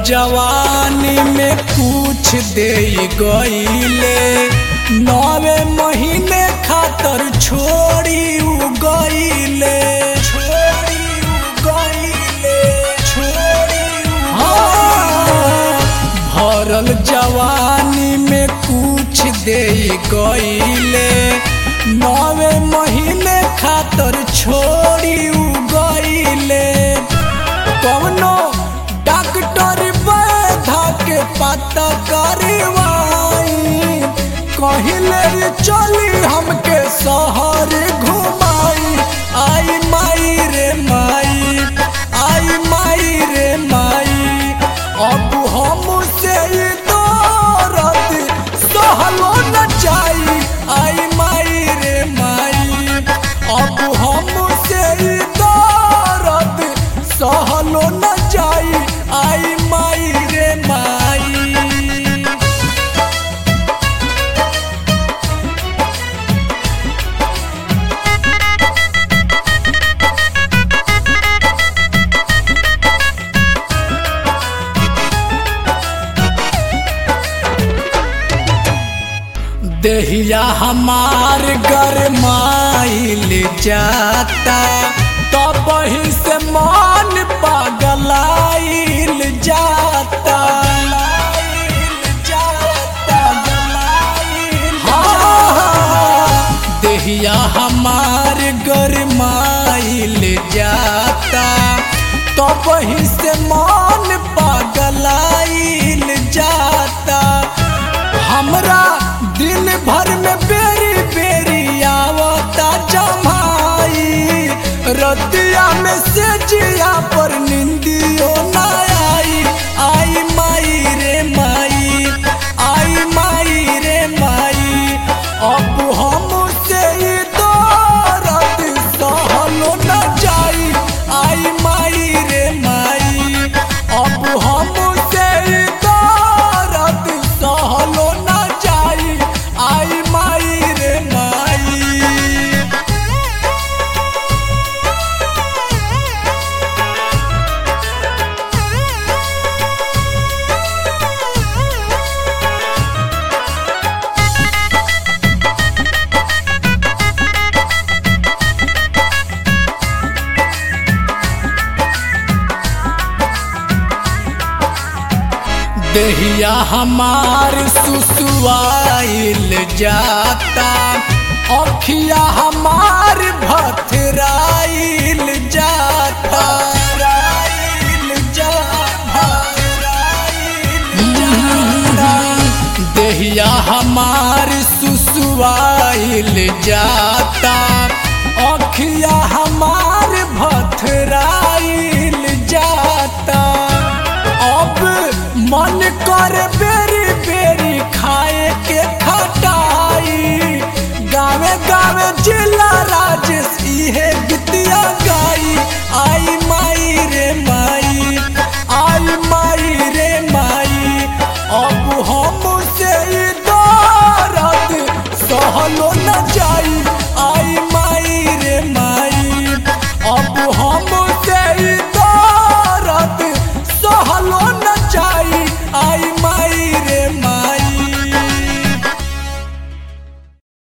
जवानी में कुछ दे गईले नवे महीने खातर छोड़ी उ गईले छोड़ी उ गईले छोड़ी उ हाँ, भरल जवानी में कुछ दे गईले नवे महीने खातर छोड़ी उ गईले कवनो डॉक्टर बैधा के पता करवाई कहिले रे चली हमके शहर घुमाई आई माई रे माई आई माई रे माई अब हम से दौरत सहलो न जाई आई माई रे माई अब हम से दौरत सहलो न जाई आई माई रे माई देहिया हमार गरमाइल जाता तब ही से मन पगलाइल जाता हाँ, देहिया हमार गरमाइल जाता तब ही से मन पगलाइल जाता हमरा दिन भर में बेरी बेरी आवता जमाई रतिया में से जिया पर निंदियो ना आई आई माई रे माई आई माई रे माई अब हम से दौरत सहलो न जाई आई माई रे माई अब हम से दौरत सहलो न जाई आई माई रे माई देहिया हमार सुसुआइल जाता अखिया हमार भथराइल जाता देहिया हमार सुसुआइल जाता अखिया हम